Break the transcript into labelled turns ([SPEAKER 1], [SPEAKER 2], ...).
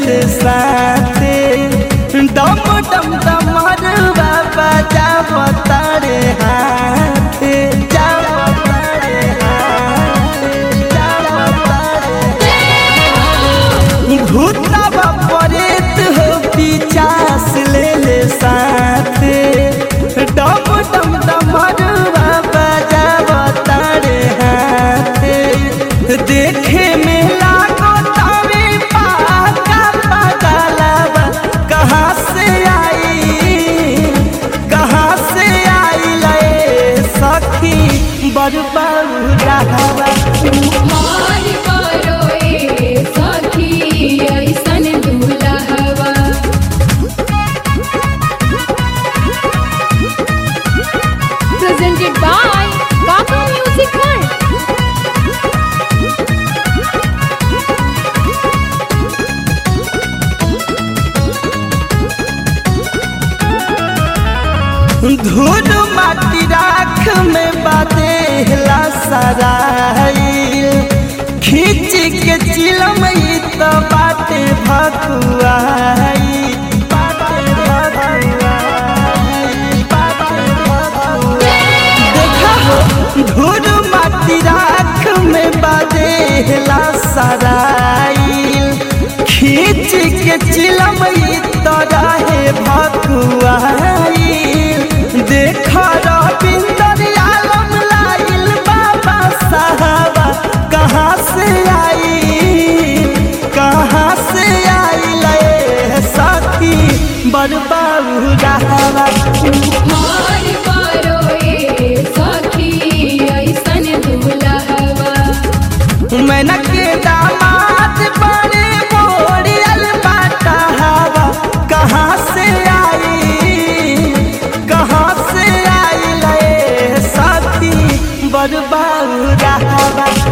[SPEAKER 1] ले साथे डम डम डमर बाबा जाव तारे हाथे जाव तारे हाथे जाव तारे भूतवा परेत हो पिचास ले ले साथे डम डम डमर बाबा जाव तारे हाथे देखे में लागो तावे पाका पगलवा कहाँ से आई कहाँ से आई ले सखी बरबाऊ रहवा
[SPEAKER 2] मार मारो ए सखी ऐसन दुलहवा presented by Kaka Music World.
[SPEAKER 1] धूल माटी राख में बादेला सराइल खींच के चिलम ई तो बाटे भकुआई बाटे भकुआई, बाटे भकुआई। देखा हो धूल माटी राख में बादेला सराइल खींच के चिलम ई तो रहे भकुआई देख रविंदर आलम लाइल बाबा साहबा कहाँ से आई कहाँ से आई ले साथी बरबाऊ रहवा
[SPEAKER 2] मार मारो ए सखी ऐसन दुलहवा
[SPEAKER 1] मैना के दामाद बड़े बोरियल बाटा हवा कहाँ से आई कहाँ से आई ले साथी बरबाऊ रहवा